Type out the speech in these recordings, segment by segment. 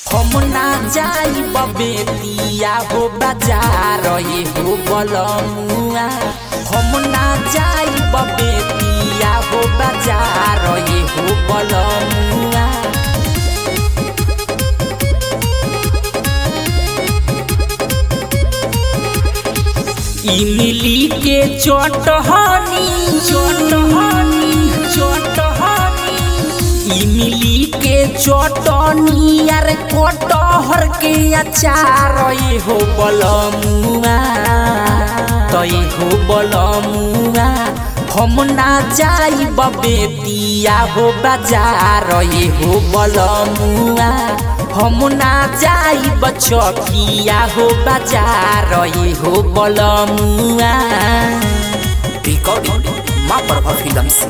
हम ना जाई बेतिया हो बाजार ये हो बलमुआ हम ना जाई बेतिया हो बाजार ये हो बलमुआ इमली के चटहनी चटहनी चटहनी इमली के चटनी यार कटहर के अचार ये हो बलमुआ तो ये हो बलमुआ हम ना जाई बेतिया हो बाजार ये हो बलमुआ हम ना जाई बचकिया हो बाजार ये हो बलमुआ रिकॉर्डिंग माँ प्रभा फिल्म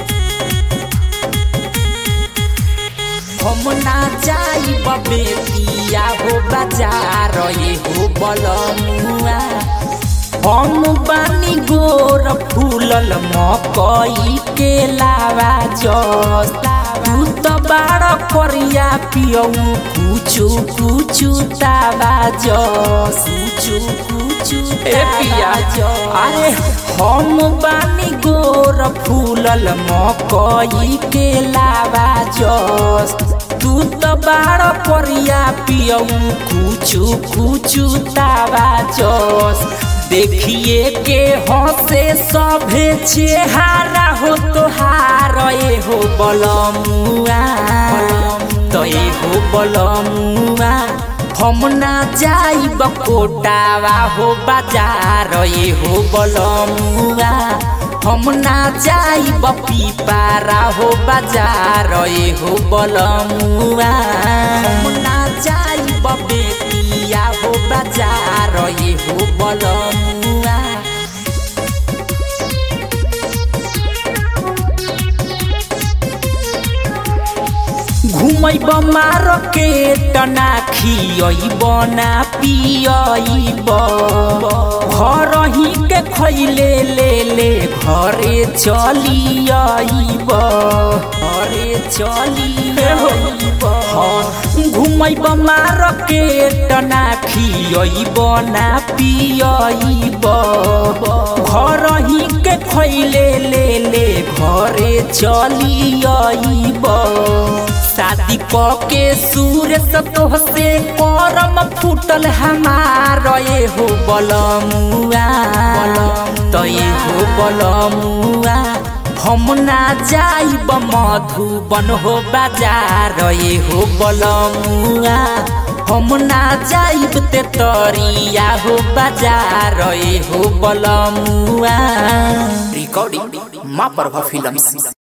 हम ना जाई बेतिया हो बाजार ये हो बलमुआ हम बानी गोर फूलल मकई के लावा जस तू तो बाड़ करिया पियऊ कुचु कुचु तावा जस कुचु कुचु ए पिया अरे हम बानी गोर फूलल मकई के लावा जस तू तो बाड़ करिया पियऊ कुचु कुचु तावा जस देखिए के हंसे सभे चेहारा हो तोहार ए हो बलमुआ तो ए हो बलमुआ हम ना जाई बकोटावा हो बाजार ए हो बलमुआ हम ना जाई पीपारा हो बाजार ए हो बलमुआ हम ना जाई बेतिया हो बाजार ए हो बलमुआ घुमैब मार्केट ना खियब ना पियब घर ही के खैले ले ले घरे चलियब घरे चलियब घुमैब मार्केट ना खियब ना पियब घर ही के खैले ले ले घरे चलियब शादी क के सूर्य सतोह से करम फूटल हमार ये हो बलमुआ तो ये हो बलमुआ हम ना जाइब मधुबन हो बाजार ये हो बलमुआ हम ना जाइब ते तरिया हो बाजार ये हो बलमुआ रिकॉर्डिंग माँ प्रभा फिल्म